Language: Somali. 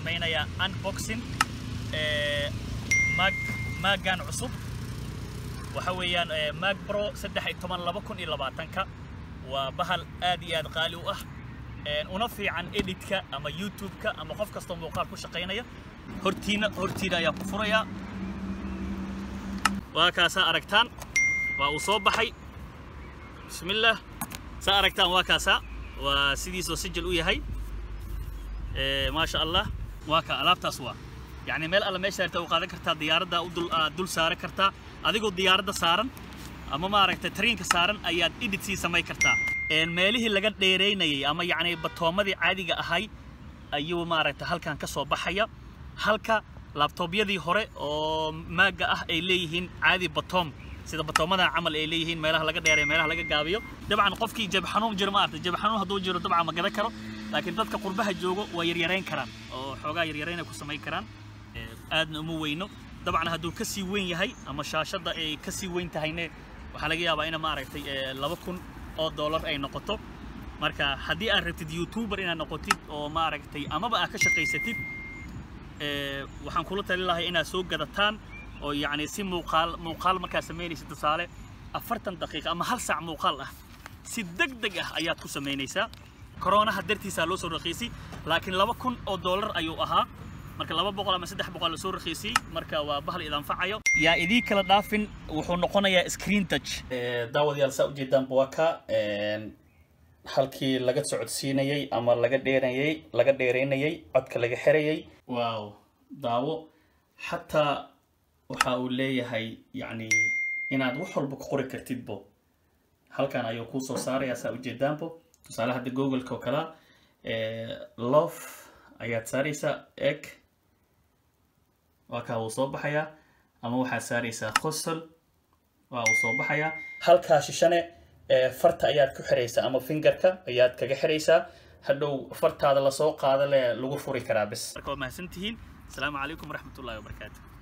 samaynayaa unboxing mag maagan cusub waxa weeyaan mag bro saddex iyo toban laba kun iyo labaatanka waa bahal aad iyo aad qaali u ah una fiican editka ama youtube-ka ama qof kastoo muuqaal ku shaqaynaya hortiina hortiina ayaa ku furayaa waa kaasaa aragtaan waa uu soo baxay bismillaah saa aragtaan waa kaasaa waa sidiisoo sijil u yahay maasha allah waa ka alaabtaas waa يعني meel alla meesha arta u qaadan kartaa diyaaradda u dul aad dul saaran kartaa adigoo diyaaradda saaran ama maaragtay tareenka saaran ayaad edit sii samayn kartaa meelihii laga dheeraynayay ama yacni batoomadii caadiga ahay ayuu maaragtay halkan ka soo baxaya halka laabtoobyadii hore oo maaga ah ay leeyihiin caadi batoom sida batoomadan camal ay leeyihiin meelaha laga dheereeyo meelaha laga gaabiyo dabcan qofkii jab xanuun jiro ma aragtay jab xanuun hadduu jiro dabcan ma gadan karo laakiin dadka qurbaha joogo waa yaryarayn karaan oo xoogaa yaryarayn ay ku samayn karaan aadna uma weyno dabcan hadduu ka sii weyn yahay ama shaashadda ay ka sii weyn tahayne waxaa laga yaabaa ina maaragtay laba kun oo dollar ay noqoto marka haddii aad rabtid youtuber inaad noqotid oo maaragtay amaba aad ka shaqaysatid waxaan kula talin lahay inaad soo gadataan oo yacni si muuqaal muuqaal markaad samaynaysid tusaale afartan daqiiqa ama hal saac muuqaal ah si deg deg ah ayaad ku samaynaysaa koronaha dartiisaa loo soo raqiisay laakiin laba kun oo dollar ayuu ahaa marka laba boqol ama saddex boqol lasoo raqiisiyey marka waa bahal idanfacayo yaa idii kala dhaafin wuxuu noqonayaa screen touch daawadayaal saa ujeedaan buwaka halkii laga socodsiinayay ama laga dheerayay laga dheeraynayay codka laga xirayay waaw daawo xataa waxa uu leeyahay yacni inaad wax walba ku qori kartidbo halkan ayuu kuu soo saarayaa saa ujeedaanbo tusaale hadda googleka oo kalaa lof ayaad saaraysaa eg waa kaa wuu soo baxayaa ama waxaad saaraysaa khosol waa uu soo baxayaa halkaa shishane farta ayaad ku xiraysaa ama fingerka ayaad kaga xiraysaa hadhow fartaada lasoo qaada le lagu furi karaa bis marka waa mahadsantihiin asalaamu calaykum waraxmatullahi wabarakaatu